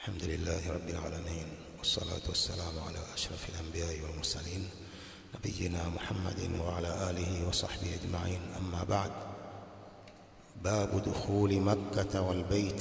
الحمد لله رب العالمين والصلاة والسلام على أشرف الأنبياء والمرسلين نبينا محمد وعلى آله وصحبه أجمعين أما بعد باب دخول مكة والبيت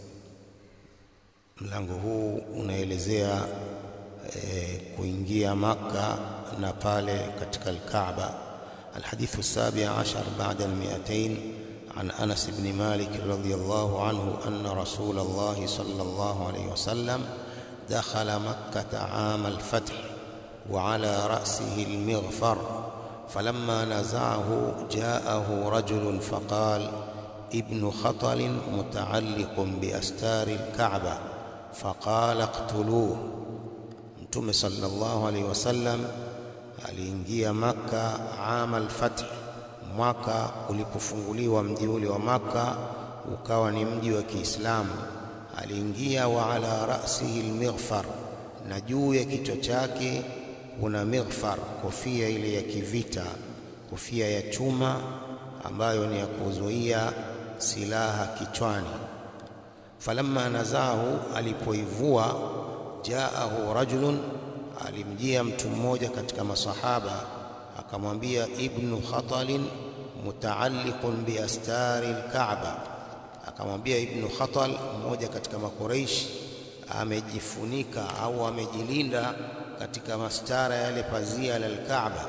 mlango huu unaelezea e, kuingia Makka na pale katika Al-Kaaba. Alhadithu sabi ashar ba'da al-mi'atayn عن أنس بن مالك رضي الله عنه أن رسول الله صلى الله عليه وسلم دخل مكة عام الفتح وعلى رأسه المغفر فلما نزعه جاءه رجل فقال ابن خطل متعلق بأستار الكعبة فقال اقتلوه متوم صلى الله عليه وسلم aliingia Makka ama al-Fath mwaka ulipofunguliwa mji ule wa Makka ukawa ni mji wa Kiislamu aliingia wa ala ra'sihi al-mighfar na juu ya kichwa chake kuna mighfar kofia ile ya kivita kofia ya chuma ambayo ni ya kuzuia silaha kichwani falamma nazahu alipoivua jaahu rajulun alimjia mtu mmoja katika masahaba akamwambia ibnu khatalin mutaalliqun biastari alkaaba akamwambia ibnu khatal mmoja katika makuraish amejifunika au amejilinda katika mastara yale pazia la alkaaba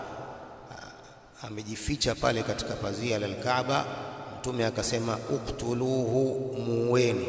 amejificha pale katika pazia la alkaaba mtume akasema uktuluhu muweni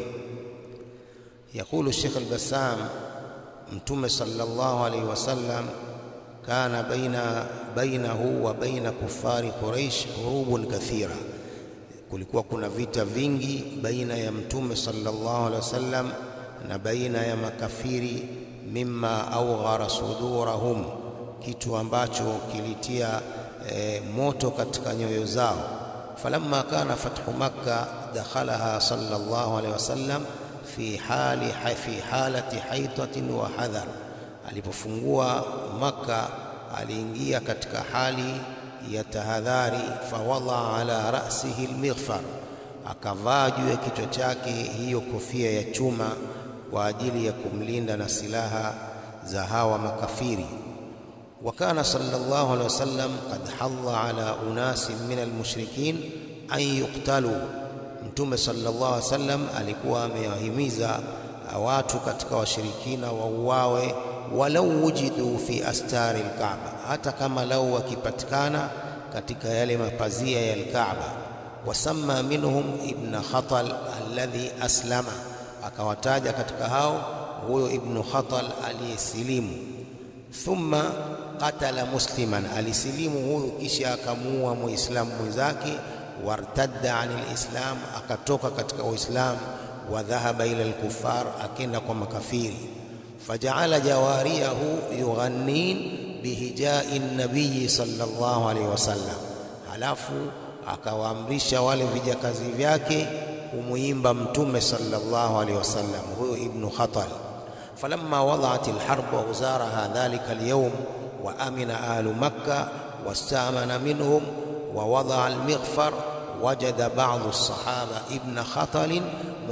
يقول الشيخ البسام mtume sallallahu alaihi wasallam kana baina bainahu wa baina kufari quraish hurubun kathira kulikuwa kuna vita vingi baina ya mtume sallallahu alaihi wasallam na baina ya makafiri mimma awghara sudurahum kitu ambacho kilitia e, moto katika nyoyo zao falamma kana fathu makka dakhalaha sallallahu alaihi wasallam fi hali fi halati haitatin wa hadhar alipofungua maka aliingia katika hali ya tahadhari fawada ala ra'sihi almighfar akavaa juu ya kichwa chake hiyo kofia ya chuma kwa ajili ya kumlinda na silaha za hawa makafiri وكان صلى الله عليه وسلم قد حض على أناس من المشركين أن يقتلوا Mtume sallallahu alaihi wasallam alikuwa amewahimiza watu katika washirikina wauawe walau wujidu fi astari alkaaba, hata kama lau wakipatikana katika yale mapazia ya alkaaba. Wasamma minhum ibn Khatal alladhi aslama, akawataja katika hao huyo ibn Khatal aliyesilimu. Thumma qatala musliman, alisilimu huyo kisha akamuua muislamu mwenzake wartadda anil islam akatoka katika uislam wa dhahaba ila alkufar akenda kwa makafiri fajaala jawariyahu yughannin bihijai nabii sallallahu alaihi wasallam halafu akawaamrisha wale vijakazi vyake kumuimba mtume sallallahu alaihi wasallam huyo ibnu khatal falamma wadaat alharb wa uzaraha dhalika alyawm wa amina ahlu makkah wastamana minhum ووضع المغفر وجد بعض الصحابة ابن خطل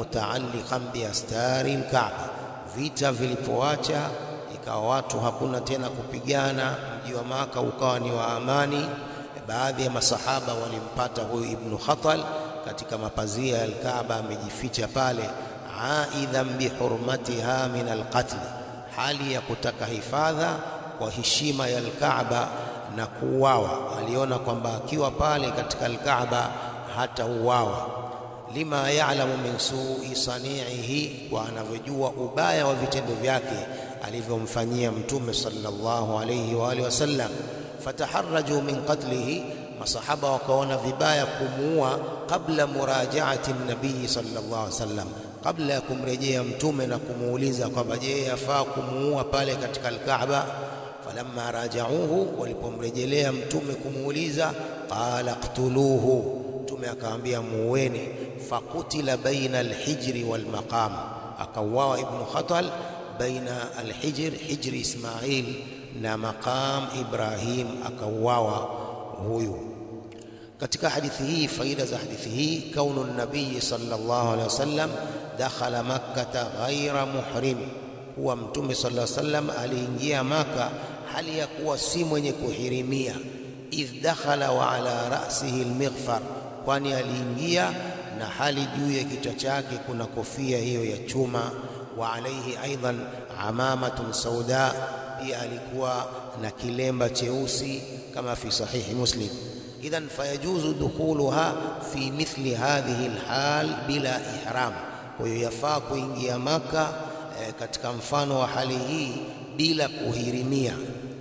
متعلقا بأستار الكعبة vita vilipoacha ikawa watu hakuna tena kupigana mji wa Maka ukawa ni wa amani baadhi ya masahaba walimpata huyu ibnu Khatal katika mapazia ya Al-Kaaba amejificha pale aidhan bihurmatiha min alqatl hali ya kutaka hifadha kwa heshima ya Al-Kaaba na kuuawa. Aliona kwamba akiwa pale katika Al-Kaaba hata uawa, lima ya'lamu min su'i sani'ihi, kwa anavyojua ubaya wa vitendo vyake alivyomfanyia Mtume sallallahu alayhi wa alihi wasallam. Fataharraju min qatlihi, masahaba wakaona vibaya kumuua kabla murajaati nabii sallallahu alayhi wasallam, kabla ya kumrejea Mtume na kumuuliza kwamba je, yafaa kumuua pale katika Al-Kaaba falamma rajauhu, walipomrejelea mtume kumuuliza, qala qtuluhu, mtume akaambia muweni. Fakutila baina alhijri walmaqam, akauawa ibnu Khatal baina alhijr, hijri Ismail na maqam Ibrahim, akauawa huyu. Katika hadithi hii, faida za hadithi hii, kaunu nabii sallallahu alaihi wasallam dakhala makkata ghaira muhrim, kuwa Mtume sallallahu alaihi wasallam aliingia Maka hali ya kuwa si mwenye kuhirimia. Idh dakhala wa ala ra'sihi almighfar, kwani aliingia na hali juu ya kichwa chake kuna kofia hiyo ya chuma. Wa alaihi aidan amamatun sauda, pia alikuwa na kilemba cheusi kama fi sahihi Muslim. Idhan fayajuzu dukhuluha fi mithli hadhihi alhal bila ihram, kwa hiyo yafaa kuingia Maka e, katika mfano wa hali hii bila kuhirimia.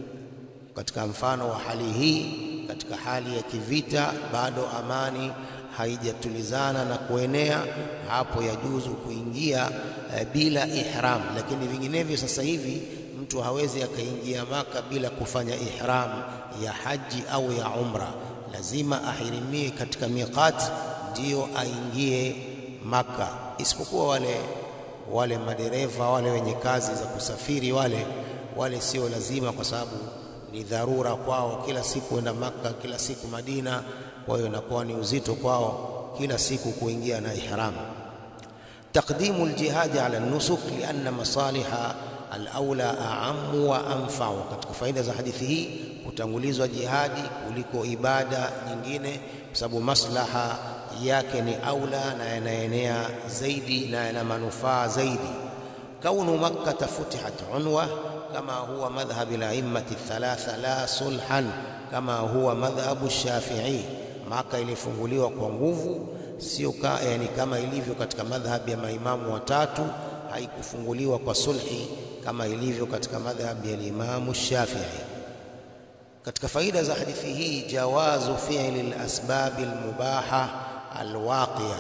Katika mfano wa hali hii, katika hali ya kivita, bado amani haijatulizana na kuenea, hapo yajuzu kuingia e, bila ihram. Lakini vinginevyo sasa hivi mtu hawezi akaingia Maka bila kufanya ihram ya haji au ya umra, lazima ahirimie katika miqat ndiyo aingie Maka, isipokuwa wale wale madereva wale wenye kazi za kusafiri wale wale sio lazima, kwa sababu ni dharura kwao, kila siku enda Maka, kila siku Madina. Kwa hiyo inakuwa ni uzito kwao kila siku kuingia na ihram. Taqdimu aljihadi ala nusuk lianna masaliha alaula aamu wa anfau. Katika faida za hadithi hii kutangulizwa jihadi kuliko ibada nyingine, kwa sababu maslaha yake ni aula na yanaenea zaidi na yana manufaa zaidi. Kaunu makkata futihat unwa kama huwa madhhabi al-a'immati thalatha la sulhan kama huwa madhhabu Shafi'i, Maka ilifunguliwa kwa nguvu, sio ka, yani kama ilivyo katika madhhabi ya maimamu watatu, haikufunguliwa kwa sulhi kama ilivyo katika madhhabi ya Imamu Shafi'i. Katika faida za hadithi hii, jawazu fi'li al-asbabi al-mubaha alwaqia,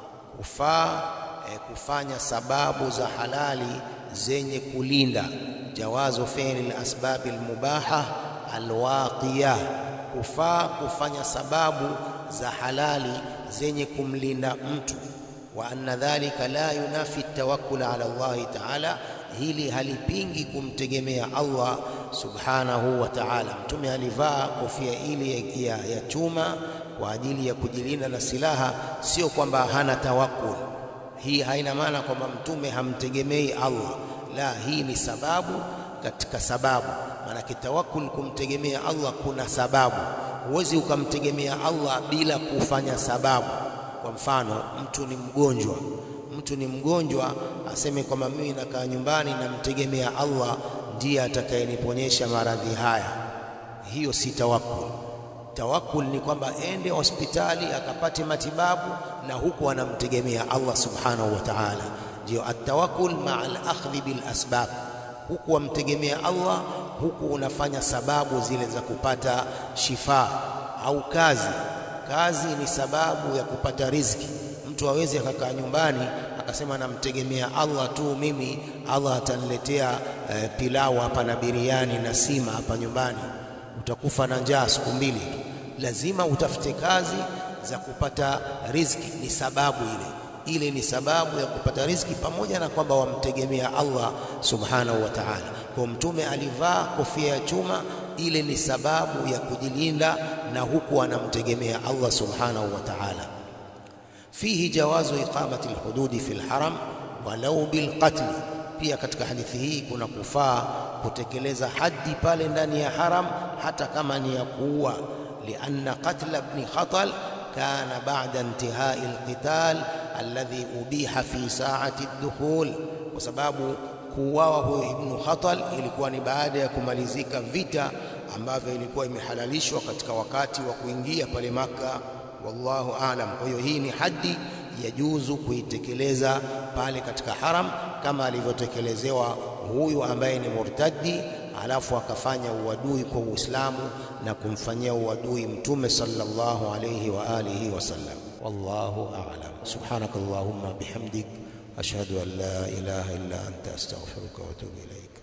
kufaa eh, kufanya sababu za halali zenye kulinda. Jawazu fi'li al-asbabi al-mubaha alwaqiya, kufaa kufanya sababu za halali zenye kumlinda mtu. Wa anna dhalika la yunafi tawakkul ala Allahi ta'ala, hili halipingi kumtegemea Allah subhanahu wa ta'ala. Mtume alivaa kofia ile ya, ya chuma kwa ajili ya kujilinda na silaha, sio kwamba hana tawakkul. Hii haina maana kwamba mtume hamtegemei Allah, la, hii ni sababu katika sababu. Maanake tawakkul, kumtegemea Allah kuna sababu. Huwezi ukamtegemea Allah bila kufanya sababu. Kwa mfano, mtu ni mgonjwa, mtu ni mgonjwa, aseme kwamba mimi nakaa nyumbani namtegemea Allah ndiye atakayeniponyesha maradhi haya, hiyo si tawakkul. Tawakkul ni kwamba ende hospitali akapate matibabu na huku anamtegemea Allah subhanahu wa ta'ala. Ndio atawakkul maa al-akhdhi bil asbab, huku wamtegemea Allah, huku unafanya sababu zile za kupata shifa au kazi. Kazi ni sababu ya kupata riziki. Mtu hawezi akakaa nyumbani akasema namtegemea Allah tu, mimi Allah ataniletea eh, pilau hapa na biriani na sima hapa nyumbani utakufa na njaa siku mbili tu. Lazima utafute kazi za kupata riziki, ni sababu ile ile, ni sababu ya kupata riziki, pamoja na kwamba wamtegemea Allah subhanahu wa ta'ala. Kwa Mtume alivaa kofia ya chuma, ile ni sababu ya kujilinda na huku anamtegemea Allah subhanahu wa ta'ala. Fihi jawazu iqamati alhududi fi alharam walau bilqatli, pia katika hadithi hii kuna kufaa kutekeleza haddi pale ndani ya haram hata kama ni ya kuua. lianna qatla ibn Khatal kana ba'da intihai alqital alladhi ubiha fi sa'ati ad-dukhul, kwa sababu kuuawa huyo Ibn Khatal ilikuwa ni baada ya kumalizika vita ambavyo ilikuwa imehalalishwa katika wakati wa kuingia pale Maka. Wallahu aalam. Kwa hiyo hii ni haddi yajuzu kuitekeleza pale katika haram kama alivyotekelezewa huyu ambaye ni murtaddi, alafu akafanya uadui kwa Uislamu na kumfanyia uadui Mtume sallallahu alayhi wa alihi wasallam. Wallahu a'lam. Subhanakallahumma bihamdik ashhadu an la ilaha illa anta astaghfiruka wa atubu ilayk.